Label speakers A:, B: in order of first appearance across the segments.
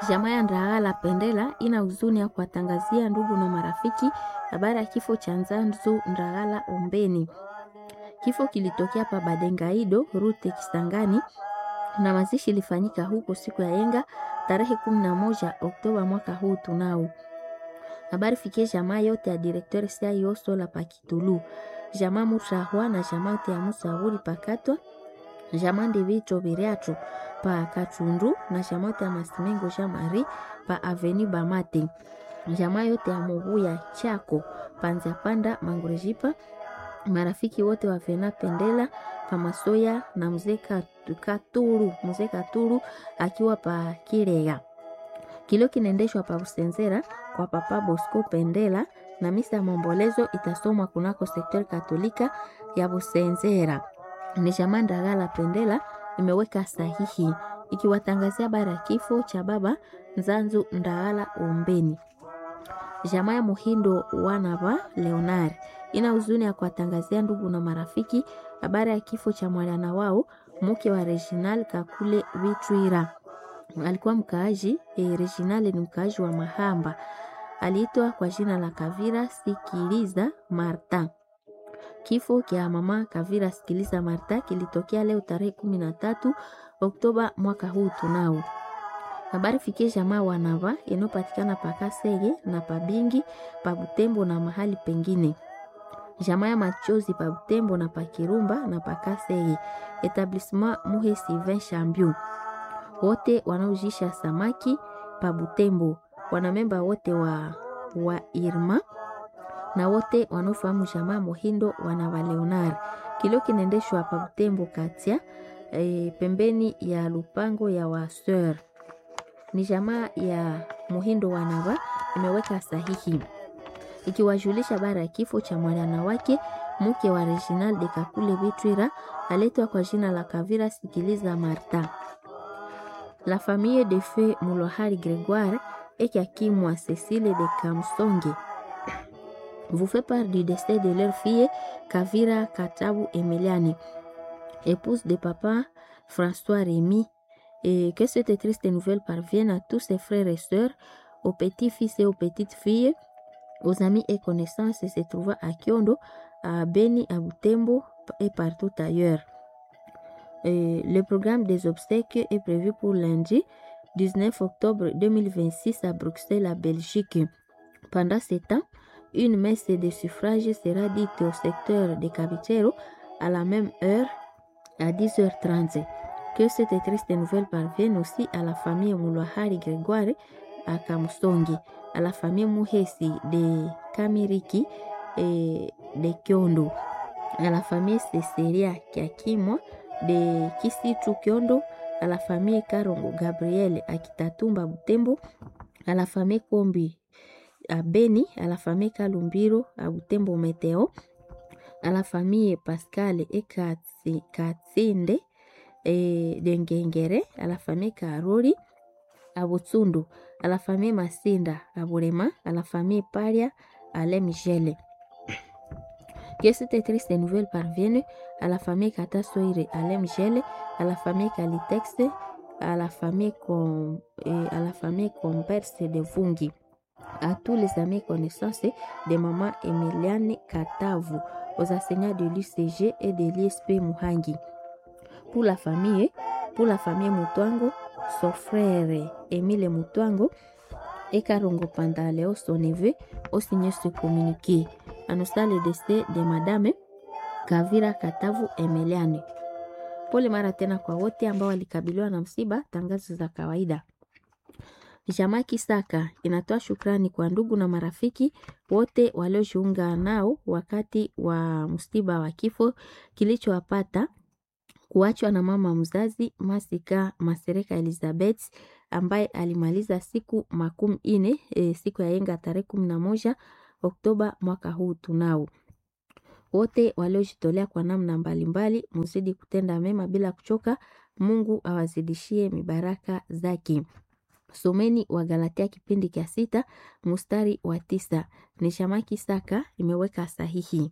A: Jamaa ya Ndagala Pendela ina huzuni ya kuwatangazia ndugu na marafiki habari ya kifo cha Nzanzu Ndagala Ombeni. Kifo kilitokea pa Badengaido rute Kisangani na mazishi ilifanyika huko siku ya yenga tarehe 11 Oktoba mwaka huu tunao. Habari fikie jamaa yote ya directeur CIO Sola Pakitulu, jamaa Mutrahwa na jamaa yote ya Musahuri Pakatwa, jamaa Ndivito Biriato pa Kachundu na jamaa yote ya Masimengo Jean Marie pa Avenue Bamate, jamaa yote ya Mubuya Chako Panza Panda Mangurejipa, marafiki wote wa Vena Pendela pa Masoya na mzee Katuru, mzee Katuru akiwa pa Kirega. Kilio kinaendeshwa pa Usenzera kwa Papa Bosco Pendela na misa ya maombolezo itasomwa kunako sekter katolika ya Busenzera. Ni jamaa Ndagala Pendela imeweka sahihi ikiwatangazia habari ya kifo cha baba Nzanzu Ndagala Ombeni. Jamaa ya Muhindo Wanava Leonard ina huzuni ya kuwatangazia ndugu na marafiki habari ya kifo cha mwana wao mke wa Reginal Kakule Vitwira. Alikuwa mkaaji e, Reginal ni mkaaji wa Mahamba, aliitwa kwa jina la Kavira Sikiliza Marta. Kifo kya mama Kavira Sikiliza Marta kilitokea leo tarehe kumi na tatu Oktoba mwaka huu tunao. Habari fikie jamaa wanava inayopatikana pa Kasege na pa Bingi pa Butembo na mahali pengine. Jamaa ya machozi pa Butembo na pa Kirumba na pa Kasege. Etablissement Muhe Sylvain Chambion. Wote wanaojisha samaki pa Butembo, wanamemba wote wa, wa Irma na wote wanaofahamu jamaa Muhindo wanava Leonard. Kilio kinaendeshwa pa Butembo katia e, pembeni ya lupango ya waseur ni jamaa ya Muhindo wanava imeweka sahihi ikiwajulisha bara ya kifo cha mwana wake mke wa Reginald de Kakule Vitwira aletwa kwa jina la Kavira Sikiliza Marta. La famille de feu Mulohari Grégoire et Kakimwa Cécile de Kamsonge vous fait part du décès de leur fille Kavira Katabu Emiliani, épouse de papa François Rémy et que cette triste nouvelle parvienne à tous ses frères et sœurs, aux petits-fils et aux petites-filles, aux amis et connaissances se trouvant à Kyondo, à Beni, à Butembo et partout ailleurs. Et le programme des obsèques est prévu pour lundi 19 octobre 2026 à Bruxelles, à Belgique. Pendant ce temps, une messe de suffrage sera dite au secteur de Cavitero à la même heure, à 10h30 que cette triste nouvelle parvienne aussi à la famille Moulohari Grégoire à Kamusongi, à la famille Muhesi de Kamiriki et de Kyondo, à la famille Cecilia Kiakimwa de Kisitu Kyondo, à la famille Karongo Gabriel à Kitatumba Butembo, à la famille Kombi à Beni, à la famille Kalumbiro à Butembo Meteo, à la famille Pascal et Katsinde et de Ngengere, à la famille Karori, à Butsundu, à la famille Masinda, à Burema, à la famille Paria, à Lemigele. Que cette triste nouvelle parvienne à la famille Katasoire, à Lemigele, à la famille Kalitex, à la famille Com, et à la famille Comperse de Vungi, à tous les amis connaissances de maman Emiliane Katavu, aux enseignants de l'UCG et de l'ISP Muhangi pour la famille, pour la famille Mutuango, son frère Emile Mutuango et Karongo Pandaleo, son neveu, ont signé ce communiqué. Annonçant le décès de Madame Kavira Katavu Emiliane. Pole mara tena kwa wote ambao walikabiliwa na msiba. Tangazo za kawaida. Jamaa Kisaka inatoa shukrani kwa ndugu na marafiki wote waliojiunga nao wakati wa msiba wa kifo kilichowapata kuachwa na mama mzazi Masika Masereka Elizabeth ambaye alimaliza siku makumi ine e, siku ya yenga tarehe kumi na moja Oktoba mwaka huu tunao. Wote waliojitolea kwa namna mbalimbali, muzidi kutenda mema bila kuchoka. Mungu awazidishie mibaraka zake. Someni wa Galatia kipindi cha sita mstari wa tisa. Ni Shamaki Saka imeweka sahihi.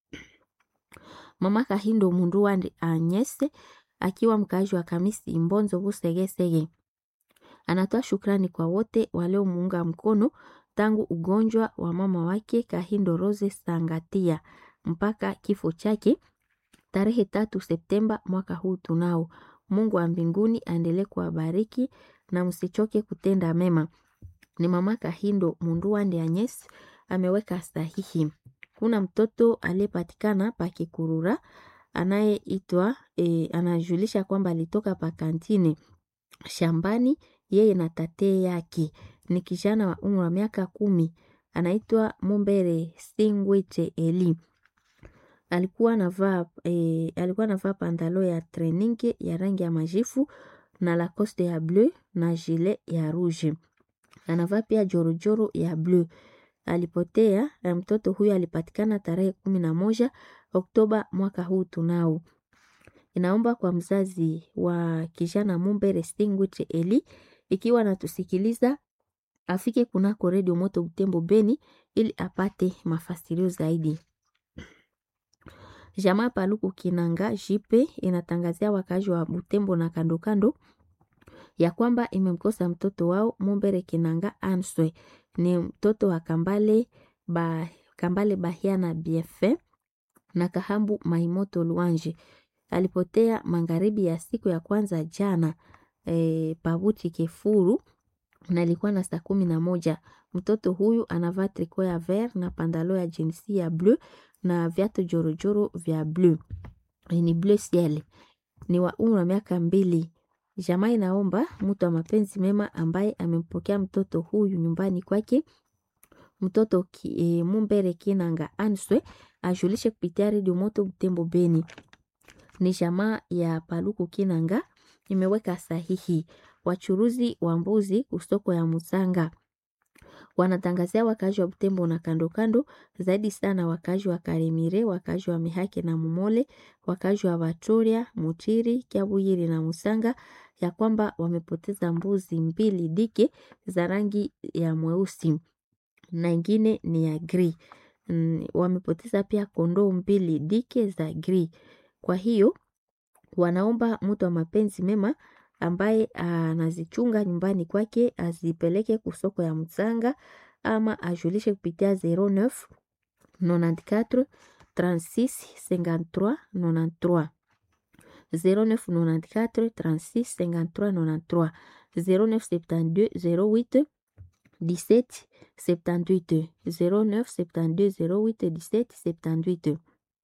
A: Mama Kahindo Mundu wa Anyese akiwa mkaaji wa Kamisi Mbonzo Busegesege Anatoa shukrani kwa wote waliomuunga mkono tangu ugonjwa wa mama wake Kahindo Rose Sangatia mpaka kifo chake tarehe tatu Septemba mwaka huu tunao. Mungu wa mbinguni aendelee kuwabariki na msichoke kutenda mema. Ni mama Kahindo Munduande Agnes ameweka sahihi. Kuna mtoto aliyepatikana pa Kikurura anayeitwa e, anajulisha kwamba alitoka pa kantini shambani yeye na tate yake. Ni kijana wa umri wa miaka kumi anaitwa Mumbere Singwete Eli alikuwa anavaa e, alikuwa anavaa pandalo ya training ya rangi ya majifu na lacoste ya bleu na gilet ya rouge. Anavaa pia jorojoro ya bleu. Alipotea na mtoto huyo alipatikana tarehe kumi na moja Oktoba mwaka huu tunao. Inaomba kwa mzazi wa kijana Mumbere Stingwich Eli ikiwa anatusikiliza afike kunako redio Moto Butembo Beni ili apate mafasirio zaidi. Jamaa Paluku Kinanga Jipe inatangazia wakazi wa Butembo na kando kando ya kwamba imemkosa mtoto wao Mumbere Kinanga Answe. Ni mtoto wa Kambale ba, Kambale Bahia na Biefe na Kahambu Maimoto Luanje. Alipotea magharibi ya siku ya kwanza jana e, Pabuti Kefuru na ilikuwa na saa kumi na moja. Mtoto huyu anavaa triko ya ver na pandalo ya jinsi ya bleu na viatu jorojoro vya bleu ni bleu ciel. Ni wa umri wa miaka mbili. Jamaa inaomba mtu wa mapenzi mema ambaye amempokea mtoto huyu nyumbani kwake mtoto ki, e, Mumbere Kinanga Answe ajulishe kupitia redio Moto Butembo Beni. Ni jamaa ya Paluku Kinanga imeweka sahihi. Wachuruzi wa mbuzi kusoko ya Musanga wanatangazia wakazi wa Butembo na kando kando, zaidi sana wakazi wa Karimire, wakazi wa Mihake na Mumole, wakazi wa Vatoria, Mutiri, Kiabuyiri na Musanga ya kwamba wamepoteza mbuzi mbili dike za rangi ya mweusi na ingine ni ya gri. Mm, wamepoteza pia kondoo mbili dike za gri. Kwa hiyo wanaomba mtu wa mapenzi mema ambaye anazichunga nyumbani kwake azipeleke kusoko ya Msanga ama ajulishe kupitia 09 94 36 53 93 0994 36 53 93 0972 08 17 78 09 72 08 17 78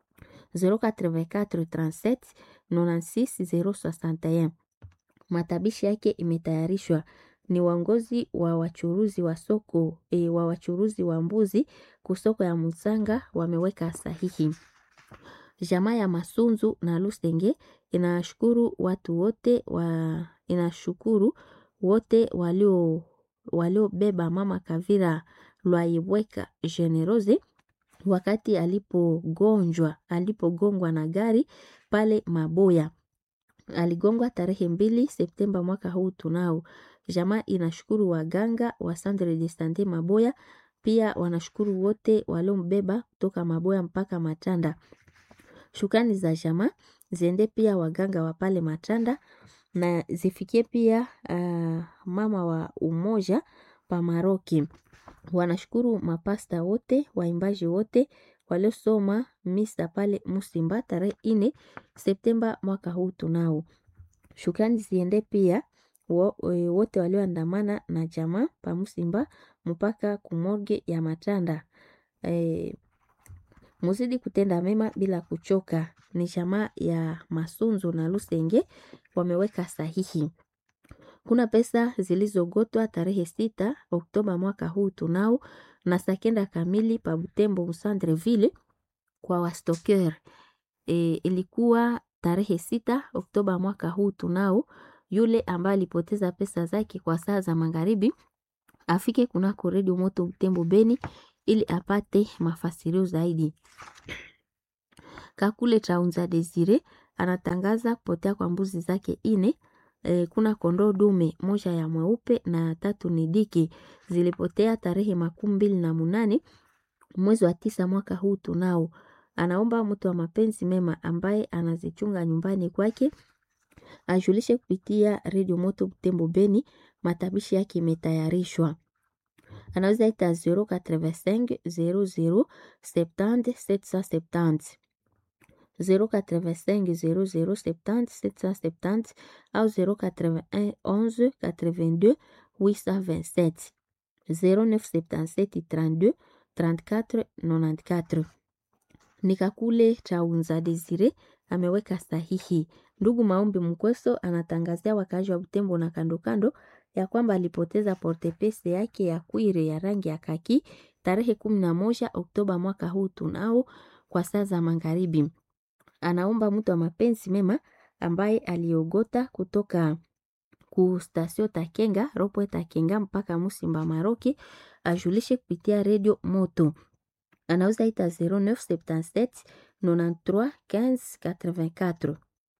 A: 084 37 96 061 matabishi yake imetayarishwa ni waongozi wa wachuruzi wa soko e, wa wachuruzi wa mbuzi kusoko ya Musanga wameweka sahihi. Jamaa ya Masunzu na Lusenge inashukuru watu wote wa, inashukuru wote walio waliobeba mama Kavira Lwaibweka Generose wakati alipogonjwa alipogongwa na gari pale Maboya aligongwa tarehe mbili Septemba mwaka huu tunao. Jamaa inashukuru waganga wa Centre de Sante Maboya, pia wanashukuru wote waliombeba kutoka Maboya mpaka Matanda. Shukrani za jamaa ziende pia waganga wa pale Matanda na zifikie pia uh, mama wa Umoja pa Maroki. Wanashukuru mapasta wote, waimbaji wote waliosoma misa pale Musimba tarehe ine Septemba mwaka huu tunao. Shukrani ziende pia wo, e, wote walioandamana na jamaa pa Musimba mpaka kumorge ya Matanda. E, muzidi kutenda mema bila kuchoka. Ni jamaa ya Masunzo na Lusenge wameweka sahihi. Kuna pesa zilizogotwa tarehe sita Oktoba mwaka huu tunao na sakenda kamili pa Butembo Musandreville kwa wastoker. E, ilikuwa tarehe sita Oktoba mwaka huu tunao. Yule ambaye alipoteza pesa zake kwa saa za magharibi afike kunako redio Moto Butembo Beni ili apate mafasirio zaidi. Kakule Traunza Desire anatangaza kupotea kwa mbuzi zake ine. E, kuna kondoo dume moja ya mweupe na tatu ni diki zilipotea tarehe makumi mbili na munane mwezi wa tisa mwaka huu tunao. Anaomba mtu wa mapenzi mema ambaye anazichunga nyumbani kwake ajulishe kupitia redio Moto Butembo Beni, matabishi yake imetayarishwa. Anaweza ita 085 00 70 770 085 00 70 770 au 081 11 82 827 0977 32 34 94. Nikakule Chaunza Desire ameweka sahihi. Ndugu Maombi Mkweso anatangazia wakazi wa Butembo na kando kando ya kwamba alipoteza portepese yake ya kwire ya rangi ya kaki tarehe kumi na moja Oktoba mwaka huu tunao kwa saa za magharibi. Anaomba mtu wa mapenzi mema ambaye aliogota kutoka ku stasio Takenga ropo Takenga mpaka Musimba Maroki ajulishe kupitia redio Moto. Anauza ita 0977 93 15 84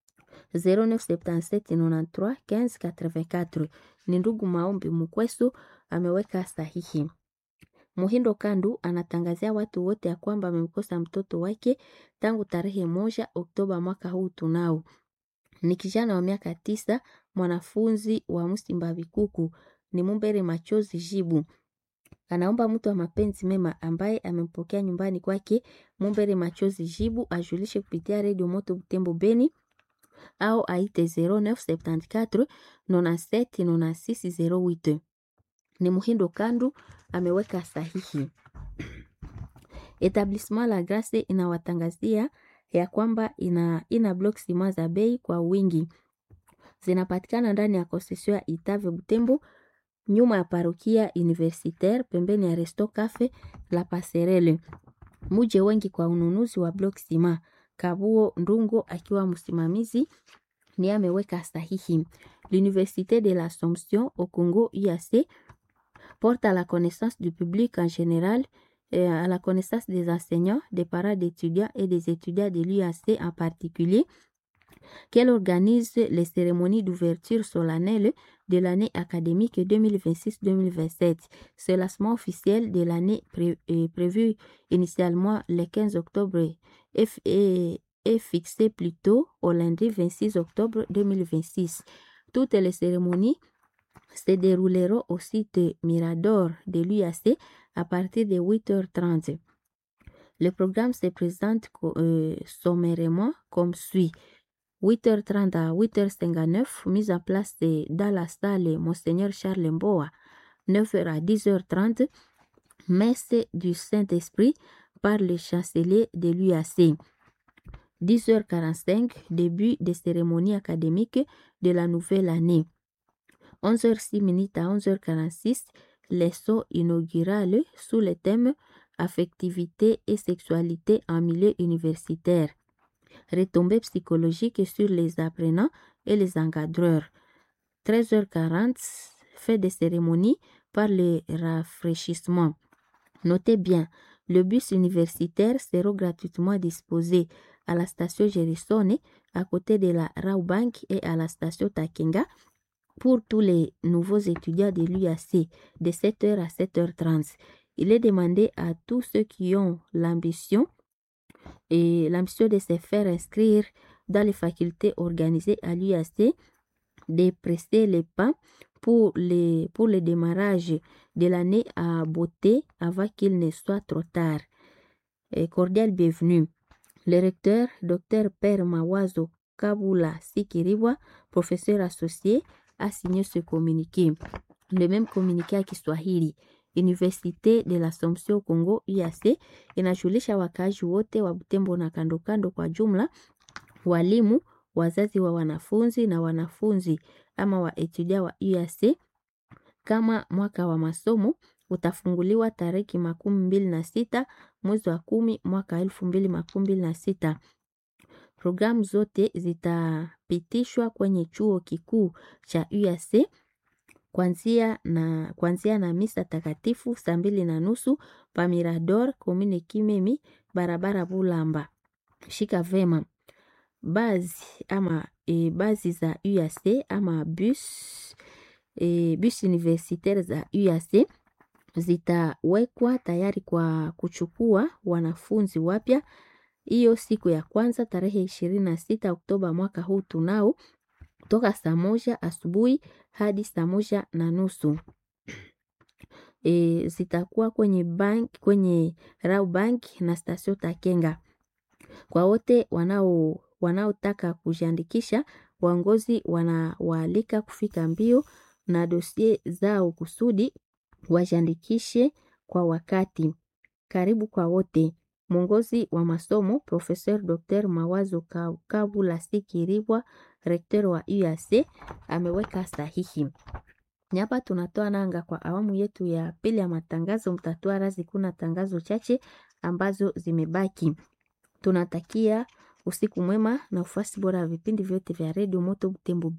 A: 0977 93 15 84. Ni ndugu Maombi Mkwesu ameweka sahihi. Muhindo Kandu anatangazia watu wote ya kwamba amemkosa mtoto wake tangu tarehe moja Oktoba mwaka huu tunao. Ni kijana wa miaka tisa, mwanafunzi wa Musimba Bikuku, ni Mumbere Machozi Jibu. Anaomba mtu wa mapenzi mema ambaye amempokea nyumbani kwake Mumbere Machozi Jibu ajulishe kupitia redio Moto Butembo Beni au aite 0974 97 96 08. Ni Muhindo Kandu ameweka sahihi. Etablissement La Grace inawatangazia ya kwamba ina, ina block sima za bei kwa wingi zinapatikana ndani ya concession ya Itave Butembo, nyuma ya parokia universitaire, pembeni ya resto cafe La Passerelle. Muje wengi kwa ununuzi wa block sima. Kabuo Ndungo akiwa msimamizi ni ameweka sahihi. L'Université de l'Assomption au Congo UAC porte à la connaissance du public en général et à la connaissance des enseignants, des parents d'étudiants et des étudiants de l'UAC en particulier qu'elle organise les cérémonies d'ouverture solennelle de l'année académique 2026-2027. Ce lancement officiel de l'année pré est prévu initialement le 15 octobre et, et, est fixé plutôt au lundi 26 octobre 2026. Toutes les cérémonies se dérouleront au site Mirador de l'UAC à partir de 8h30. Le programme se présente euh, sommairement comme suit. 8h30 à 8h59, mise en place de, dans la salle Monseigneur Charles Mboa. 9h à 10h30, messe du Saint-Esprit par le chancelier de l'UAC. 10h45, début des cérémonies académiques de la nouvelle année. 11h06 à 11h46, leçon inaugurale sous le thème Affectivité et sexualité en milieu universitaire. Retombées psychologiques sur les apprenants et les encadreurs. 13h40, fait des cérémonies par le rafraîchissement. Notez bien, le bus universitaire sera gratuitement disposé à la station Gerissone, à côté de la Raubank et à la station Takenga pour tous les nouveaux étudiants de l'UAC de 7h à 7h30. Il est demandé à tous ceux qui ont l'ambition et l'ambition de se faire inscrire dans les facultés organisées à l'UAC de presser les pas pour, les, pour le démarrage de l'année à beauté avant qu'il ne soit trop tard. Et cordial bienvenue. Le recteur, Dr Père Mawazo Kabula Sikiriwa, professeur associé, a signé ce communiqué. Le même communiqué à Kiswahili. Université de l'Assomption Congo UAC inajulisha wakaaji wote wa Butembo na kando kando kwa jumla, walimu, wazazi wa wanafunzi na wanafunzi ama wa etudia wa UAC kama mwaka wa masomo utafunguliwa tariki makumi mbili na sita mwezi wa kumi mwaka elfu mbili makumi mbili na sita. Programu zote zitapitishwa kwenye chuo kikuu cha UAC kwanzia na, kwanzia na misa takatifu saa mbili na nusu pa Mirador komine Kimemi barabara Bulamba. Shika vema bazi ama e, bazi za UAC ama bus e, bus universitaire za UAC zitawekwa tayari kwa kuchukua wanafunzi wapya hiyo siku ya kwanza tarehe ishirini na sita Oktoba mwaka huu tunao toka saa moja asubuhi hadi saa moja na nusu. E, zitakuwa kwenye bank, kwenye Rau Bank na Stasio Takenga. Kwa wote wanao wanaotaka kujiandikisha, waongozi wanawaalika kufika mbio na dosie zao kusudi wajiandikishe kwa wakati. Karibu kwa wote. Mwongozi wa masomo Professeur Dr. Mawazo Kabula Sikiribwa, rektor wa UAC ameweka sahihi. Hapa tunatoa nanga kwa awamu yetu ya pili ya matangazo. Mtatoa razi, kuna tangazo chache ambazo zimebaki. Tunatakia usiku mwema na ufuasi bora wa vipindi vyote vya redio Moto Butembo.